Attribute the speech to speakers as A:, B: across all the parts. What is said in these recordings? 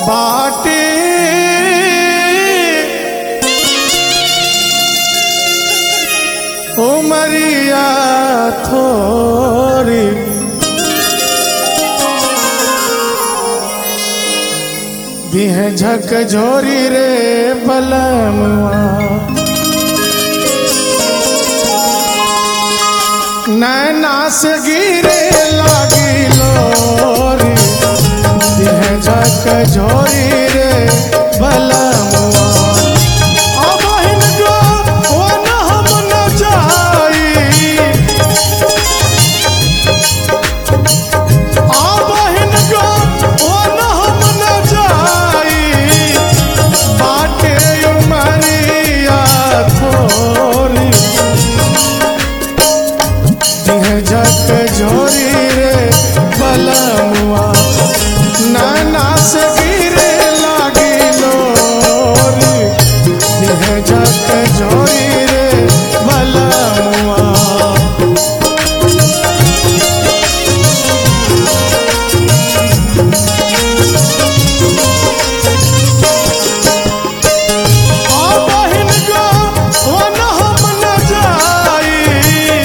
A: बाटे उमरिया थोरी दिह झक झोरी रे बलमुआ नैना से गिरे लागी लोरी दिह झक झोरी रे बलमुआ अबहिन गो वन हम न जाई आबहिन गो वन हम न जाई बाटे उमरिया थोरी दिह झक झोरी रे बलमुआ नाना से गिरे लागी लोरी दिह झक झोरी रे बलमुआ आबहिन गो वन हम न जाई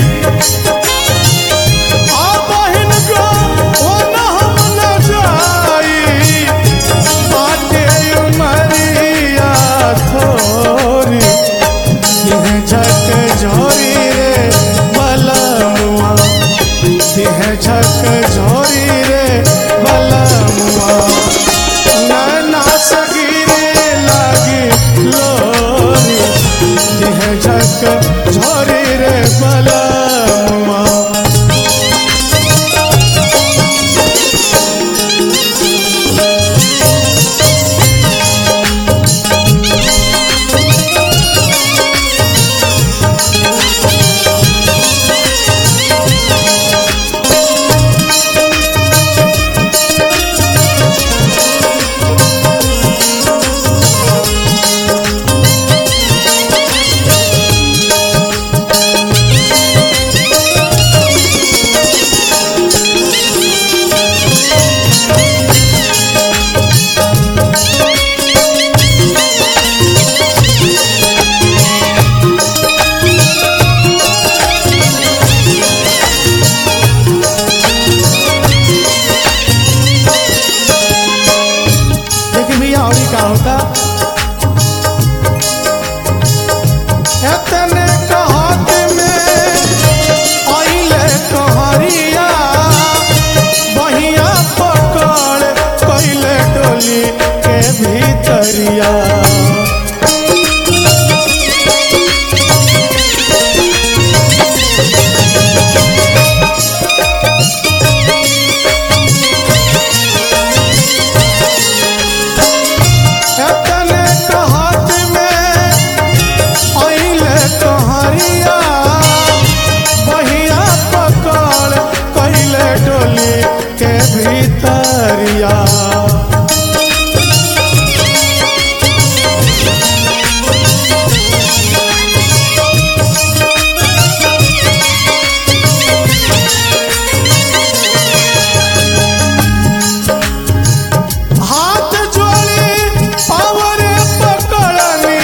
A: आबहिन गो वन हम न जाई बाटे उमरिया थोरी दिह झक झोरी रे बलमुआ दिह झक झोरी रे बलमुआ नाना सगिरे लागी लोरी दिह झक झोरी रे बलमुआ लेकिन भैया और का होता एतने कहत में आइले कहरिया बहिया पकड़ कैले डोली के भीतरिया एतने कहत में आइले कहरिया बहिया पकड़ कैले डोली के भीतरिया हाथ जोड़ी पावरे पकड़नी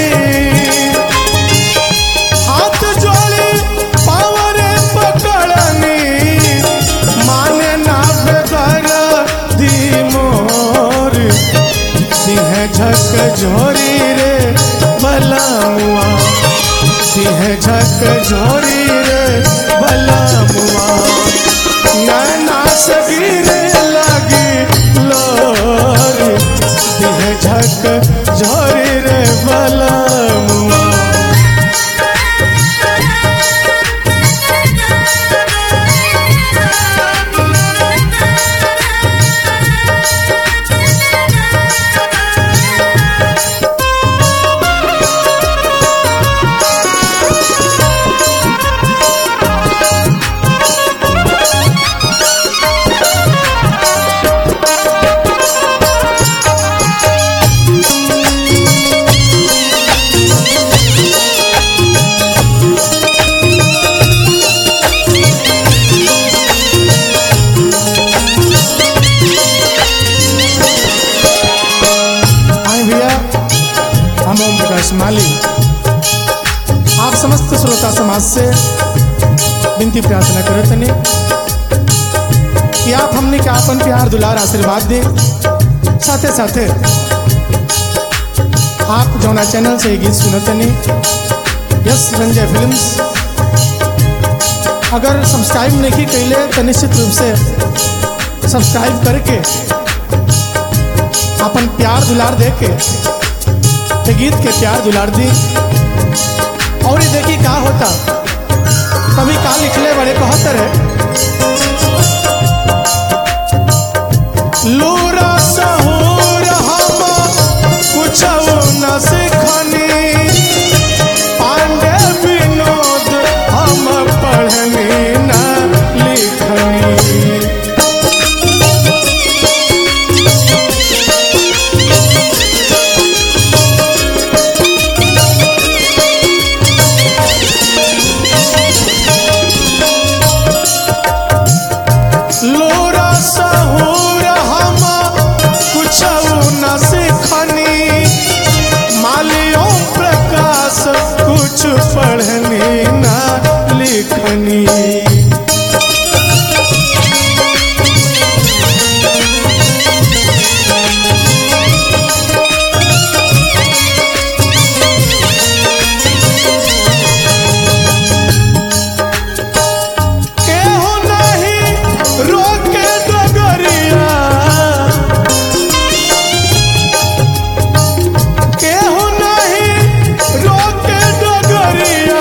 A: हाथ जोड़ी पावरे पकड़नी माने ना बेगर दी मोर सिंह झक झोरी रे बलमुआ सिंह झक झोरी रे बलमुआ नैना से गिरे लगी लोरी दिह झक झोरी रे बलमुआ हम ओम प्रकाश माली आप समस्त श्रोता समाज से विनती प्रार्थना करत तनी कि आप हमने के आपन प्यार दुलार आशीर्वाद दे साथे साथे आप जौना चैनल से ये गीत सुनत तनी यस रंजय फिल्म्स अगर सब्सक्राइब नहीं कैले तो निश्चित रूप से सब्सक्राइब करके अपन प्यार दुलार दे के ते गीत के प्यार दुलार दी और ये देखी का होता कभी का लिखले बड़े कहतर है लूरा सहूर हम कुछ न सिखनी पांडे विनोद हम पढ़नी न लिखनी लोरा सहूर हम कुछ न सिखनी मालियों प्रकाश कुछ पढ़नी न लिखनी केहू नहीं रोके डगरिया केहू नहीं रोके डगरिया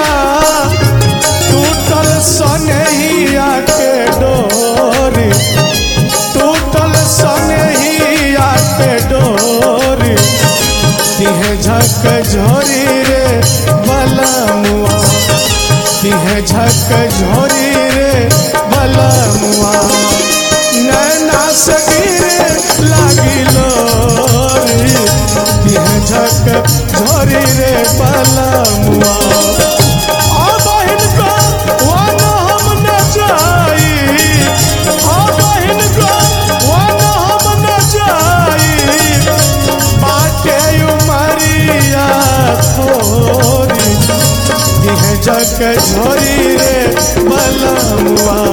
A: टूटल सनहिया के डोरी टूटल सनहिया के डोरी तिहे झक झोरी रे बलमुआ तिहे झक झोरी रे बलमुआ नैना से गिरे लागिलो रे तिहे झक झोरी रे बलमुआ आ बहिन को वन हम न जाई आ बहिन को वन हम न जाई बाटे उमरिया थोरी यह जग झोरी रे बलमुआ